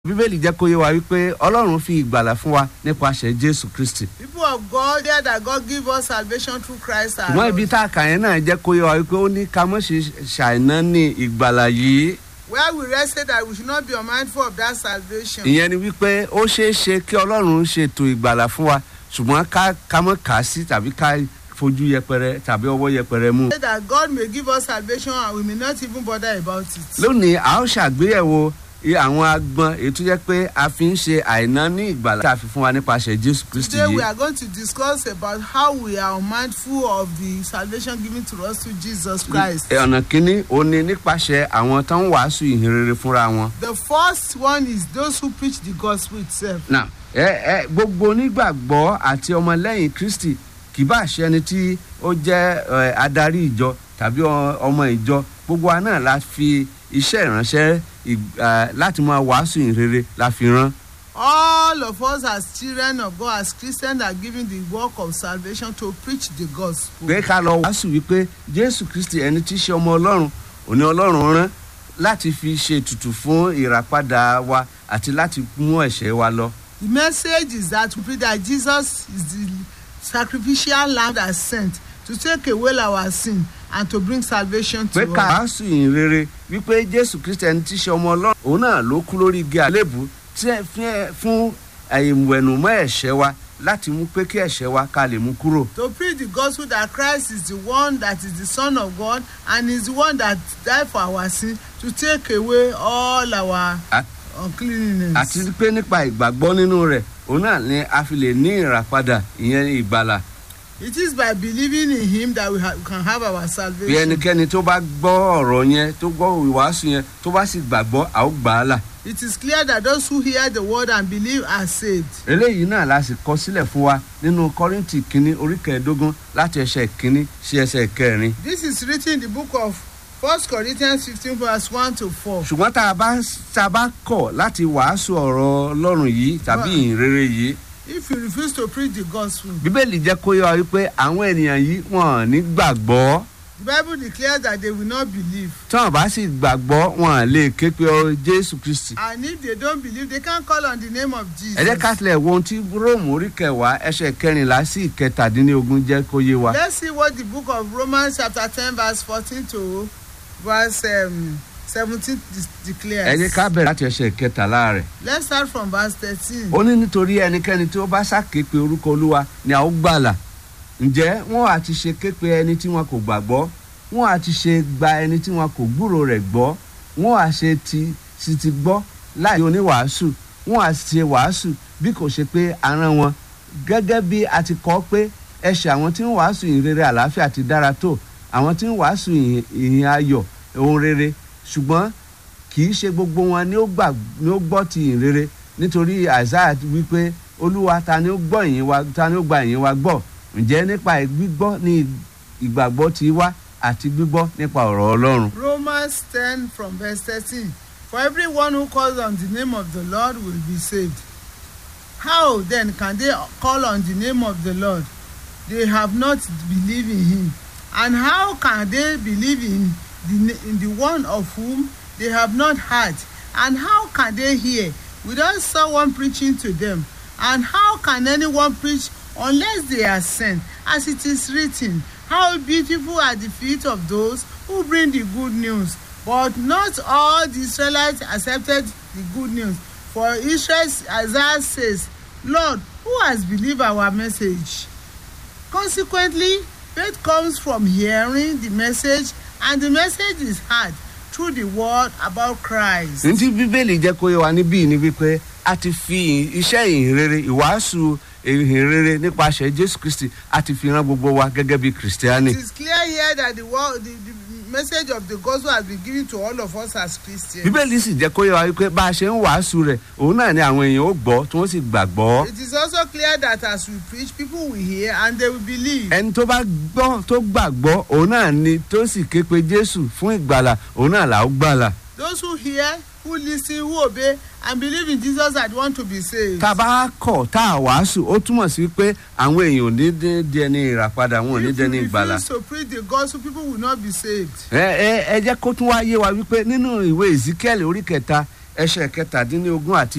bíbélì jẹ́ kó yé wa wípé ọlọ́run fi ìgbàlà fún wa nípasẹ̀ jésù kristi People of God, hear that God give us salvation through Christ our ṣùgbọ́n ibi Lord. tá a kà yẹn náà jẹ́ kó yé wa wípé ó ní ká mọ̀ ṣe ṣàìná ní ìgbàlà yìí Where we rested that we should not be unmindful of that salvation. ìyẹn ni wípé ó ṣeé ṣe kí ọlọ́run ṣètò ìgbàlà fún wa ṣùgbọ́n ká ká mọ̀ kà á sí tàbí ká fojú yẹpẹrẹ tàbí ọwọ́ yẹpẹrẹ mú. Say that God may give us salvation and we may not even bother about it. lónìí a ó ṣàgbéyẹ̀wò i- àwọn agbọn èyí tó jẹ́ pé a fi ń ṣe àìná ní ìgbàlà tá a fi fún wa nípasẹ̀ jésù kristi Today we yìí. are going to discuss about how we are mindful of the salvation given to us through Jesus Christ. Ẹ, ọ̀nà kínní òun ni nípasẹ̀ àwọn tó ń wàásù ìhìnrere fúnra wọn. The first one is those who preach the gospel itself. Now, ẹ ẹ gbogbo onígbàgbọ́ àti ọmọlẹ́yìn kristi kì bá ṣe ẹni tí ó jẹ́ ẹ, adarí ìjọ tàbí ọ- ọmọ ìjọ gbogbo wa náà la fi iṣẹ́ ìránṣẹ́ ì- ẹ, láti máa wàásù ìhìnrere la fi rán. All of us as children of God, as Christians, are given the work of salvation to preach the gospel. pé ká lọ wàásù wípé jésù kristi ẹni tí í ṣe ọmọ ọlọ́run òní ọlọ́run rán láti fi ṣe ètùtù fún ìràpadà wa àti láti mú ẹ̀ṣẹ̀ wa lọ. The message is that we pray that Jesus is the sacrificial lamb that sent to take away our sin and to bring salvation pé to ká us. wàásù ìyìn rere wípé jésù kristi ẹni tí í ṣe ọmọ ọlọ́run òun náà ló kú lórí igi àlébù tí ẹ fi ẹ- fún ìwẹ̀nùmọ́ ẹ̀ṣẹ̀ wa láti mú pé kí ẹ̀ṣẹ̀ wa ká lè mú kúrò. To preach the gospel that Christ is the one that is the Son of God and is the one that died for our sin to take away all our A- uncleanness. àti pé nípa ìgbàgbọ́ nínú rẹ̀ òun náà ni a fi lè ní ìràpadà ìyẹn ìgbàlà It is by believing in Him that we, ha- we can have our bí salvation. ẹnikẹ́ni tó bá gbọ́ ọ̀rọ̀ yẹn tó gbọ́ ìwàásù yẹn tó bá sì gbàgbọ́ a ó gbà á là. It is clear that those who hear the word and believe are saved. eléyìí náà la sì kọ sílẹ̀ fún wa nínú kọ́rìntì kínní orí kẹẹ̀ẹ́dógún láti ẹsẹ̀ kínní sí ẹsẹ̀ kẹrin. This is written in the book of 1 Corinthians 15, verse 1 to 4. ṣùgbọ́n tá a bá tá a bá kọ̀ láti wàásù ọ̀rọ̀ ọlọ́run yìí tàbí Wow. ìhìnrere yìí If you refuse to preach the gospel, bíbélì jẹ́ kó yọ wípé àwọn ènìyàn yìí wọ́n ò ní gbàgbọ́ the Bible declares that they will not believe. tí wọ́n bá sì gbàgbọ́ wọn à lè ké pe ọ jésù kristi. And if they don't believe, they can call on the name of Jesus. ẹ jẹ́ ká tilẹ̀ wo ohun tí róòmù orí kẹwàá ẹsẹ̀ kẹrìnlá sí ìkẹtàdínlógún jẹ́ kó yé wa. Let's see what the book of Romans chapter 10 verse 14 to verse um, 17 de- declares. ẹ jẹ́ ká bẹ̀rẹ̀ láti ẹsẹ̀ kẹtàlá rẹ̀. Let's start from verse 13. ó ní nítorí ẹnikẹ́ni tí ó bá ṣàképe orúkọ olúwa ni a ó gbàlà ǹjẹ́ wọ́n á ti ṣe képe ẹni tí wọn kò gbàgbọ́ wọ́n á ti ṣe gba ẹni tí wọn kò gbúrò rẹ̀ gbọ́ wọ́n á ṣe ti sì ti gbọ́ láì oníwàásù wọ́n á ṣe wàásù bí kò ṣe pé aràn wọn gẹ́gẹ́ bí a ti kọ́ pé ẹ̀ṣẹ̀ àwọn tí ń wàásù ìhìn rere àlàáfíà ti dára tó àwọn tí ń wàásù ìhìn- ìhìn ayọ̀ ohun rere ṣùgbọ́n kì í ṣe gbogbo wọn ni ó gbà ni ó gbọ́ ti ìhìn rere nítorí isaiah wípé olúwa ta ni ó gbọ́ ìyìn wa ta ni ó gba ìyìn wa gbọ́ ǹjẹ́ nípa gbígbọ́ ni ìgbàgbọ́ ti wá àti gbígbọ́ nípa ọ̀rọ̀ ọlọ́run. Romans 10 from verse 13. For everyone who calls on the name of the Lord will be saved. How then can they call on the name of the Lord? They have not believed in him. And how can they believe in the, na- in the one of whom they have not heard? And how can they hear without someone preaching to them? And how can anyone preach unless they are sent? As it is written, How beautiful are the feet of those who bring the good news. But not all the Israelites accepted the good news. For Israel, Isaiah says, Lord, who has believed our message? Consequently, faith comes from hearing the message, and the message is heard through the word about Christ. ní tí bíbélì jẹ́ kó yé wa níbí ni wípé a ti fi iṣẹ́ ìhìn rere ìwàásù ìhìn rere nípasẹ̀ jésù kristi a ti fi ran gbogbo wa gẹ́gẹ́ bí kìrìsìtíánì. It is clear here that the, word, the, the message of the gospel has been given to all of us as Christians. bíbélì sì jẹ́ kó yé wa wípé bá a ṣe ń wàásù rẹ̀ òun náà ni àwọn èèyàn ó gbọ́ tí wọ́n sì gbàgbọ́. It is also clear that as we preach, people will hear and they will believe. ẹni tó bá gbọ́ tó gbàgbọ́ òun náà ni tó sì ké pe jésù fún ìgbàlà òun náà là ó gbàlà. Those who hear, who listen, who obey, and believe in Jesus and want to be saved. tá a bá kọ̀ tá a wàásù ó túmọ̀ sí pé àwọn èèyàn ò ní dé di ẹni ìràpadà wọn ò ní If dé ní you ìgbàlà. refuse to preach the gospel, people will not be saved. ẹ ẹ ẹ jẹ́ kó tún wá yé wa wípé nínú ìwé ezekiel orí kẹta ẹsẹ̀ kẹtàdínlógún àti